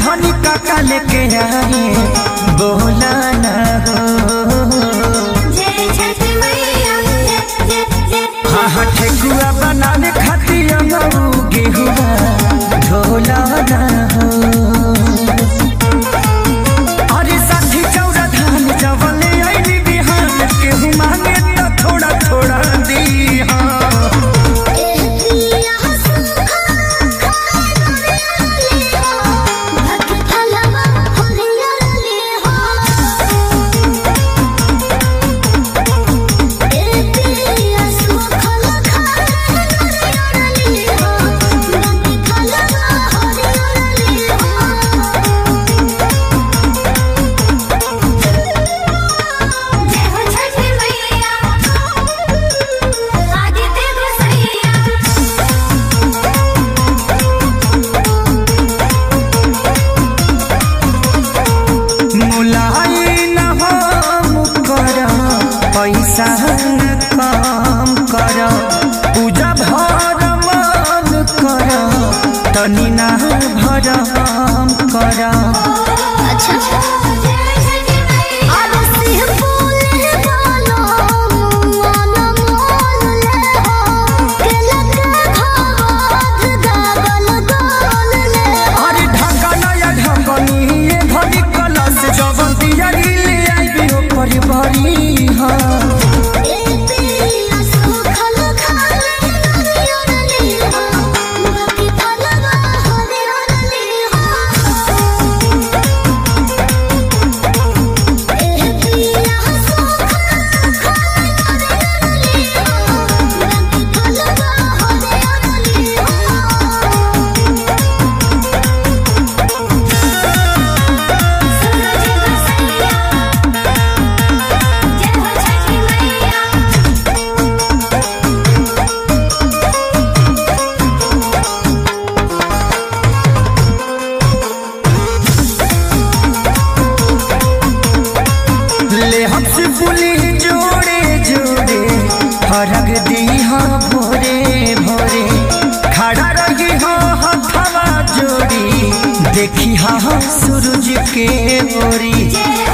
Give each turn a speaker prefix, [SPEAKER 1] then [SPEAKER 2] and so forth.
[SPEAKER 1] धनी काका लेके आए बोला ना हो
[SPEAKER 2] जय छठ मैया जय जय जय
[SPEAKER 1] हाँ हाँ ठेकुआ बनाने खातिर अंगू गेहुआ ढोला ना हो अरे साथी चौरा धान जवले आईनी बिहान केहू मांगे तो थोड़ा थोड़ा दी हाँ
[SPEAKER 2] पिया सुखा खाए ले हो भक्त फलवा हरिया ले हो ए पिया सुखा खाए ले हो भक्त फलवा हरिया ले हो जय हो छठ मैया आदित्य गोसैया
[SPEAKER 1] मुलाई न हो मुकर पैसा न काम कर पूजा भर मन कर तनी ना भरम कर
[SPEAKER 2] अच्छा अब सिंह बोले बोलो मन मोल ले हो के लगे भावध गागल गोल ले हो
[SPEAKER 1] अरे ढंगन या ढंगनी ये भरी कलश जवन दियरी ले आईबी हो परिवारी हाँ
[SPEAKER 2] ए पिया सुखल खाले नरियर ले हो बाकी फलवा हरियर ले हो ए पिया सुखल खाले नरियर ले हो बाकी फलवा हरियर ले हो जय हो छठी मैया
[SPEAKER 1] ले हमसे पुली जोड़े जोड़े फरक दी हाँ भोरे भोरे खड़ा रही हाँ हथवा जोड़ी देखी हाँ सूरज के ओरी
[SPEAKER 2] जय